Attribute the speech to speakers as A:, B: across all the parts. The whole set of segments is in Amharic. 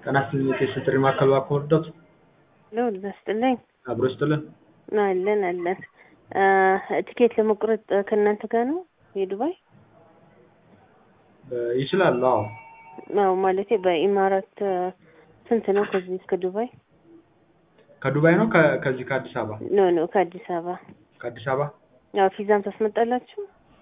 A: ጤና ይስጥልኝ የቴስት ጥሪ ማዕከል እባክዎ ይርዱዎት?
B: ልዑል ይስጥልኝ።
A: አብሮ ይስጥልን።
B: አለን አለን። ቲኬት ለመቁረጥ ከእናንተ ጋር ነው የዱባይ?
A: ይችላሉ። አዎ
B: አዎ ማለቴ በኢማራት ስንት ነው ከዚህ እስከ ዱባይ?
A: ከዱባይ ነው ከ- ከዚህ ከአዲስ አበባ?
B: ኖ ኖ ከአዲስ አበባ።
A: ከአዲስ አበባ
B: ያው ቪዛም ታስመጣላችሁ?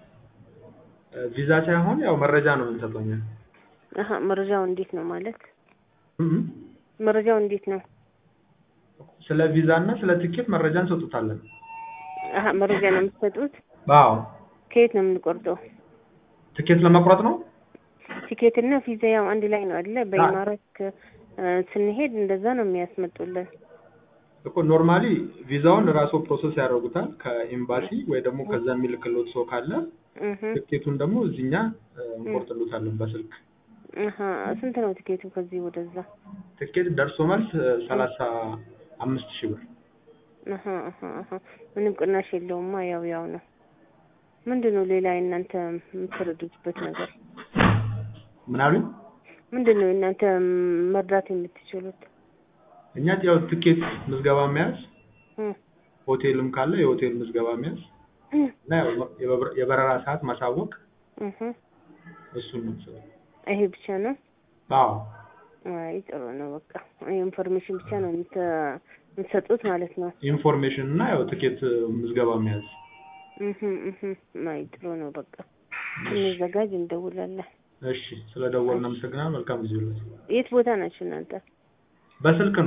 A: ቪዛ ሳይሆን ያው መረጃ ነው የምንሰጠው እኛ።
B: አሀ መረጃው እንዴት ነው ማለት?
A: እም
B: መረጃው እንዴት ነው?
A: ስለ ቪዛ እና ስለ ትኬት መረጃ እንሰጡታለን።
B: አሀ መረጃ ነው የምትሰጡት?
A: አዎ
B: ከየት ነው የምንቆርጠው?
A: ትኬት ለመቁረጥ ነው?
B: ቲኬት እና ቪዛ ያው አንድ ላይ ነው አይደለ? በኢማራት ከ- ስንሄድ እንደዛ ነው የሚያስመጡልን።
A: እኮ ኖርማሊ ቪዛውን ራስዎ ፕሮሰስ ያደርጉታል ከኤምባሲ ወይ ደግሞ ከዛ የሚልክሎት ሰው ካለ
B: እህ
A: ትኬቱን ደግሞ እዚህኛ እንቆርጥሎታለን በስልክ።
B: አሀ ስንት ነው ቲኬቱ ከዚህ ወደዛ?
A: ትኬት ደርሶ መልስ ሰላሳ አምስት ሺህ ብር።
B: አሀ አሀ አሀ ምንም ቅናሽ የለውማ ያው ያው ነው። ምንድን ነው ሌላ የእናንተ የምትረዱበት ነገር?
A: ምን አሉኝ?
B: ምንድን ነው እናንተ መርዳት የምትችሉት?
A: እኛ ያው ትኬት ምዝገባ መያዝ፣
B: እም
A: ሆቴልም ካለ የሆቴል ምዝገባ መያዝ እና ያው የበረ- የበረራ ሰዓት ማሳወቅ
B: እህ
A: እሱን ነው የምንሰራው።
B: ይሄ ብቻ ነው?
A: አዎ
B: አይ ጥሩ ነው በቃ ኢንፎርሜሽን ብቻ ነው የምት- የምትሰጡት ማለት ነው።
A: ኢንፎርሜሽን እና ያው ትኬት ምዝገባ መያዝ።
B: እህ እህ አይ ጥሩ ነው በቃ ስንዘጋጅ እንደውላለን።
A: እሺ ስለ ደወልን አመሰግናለሁ። መልካም ጊዜ ይሁንልዎት።
B: የት ቦታ ናችሁ እናንተ?
A: በስልክ ነው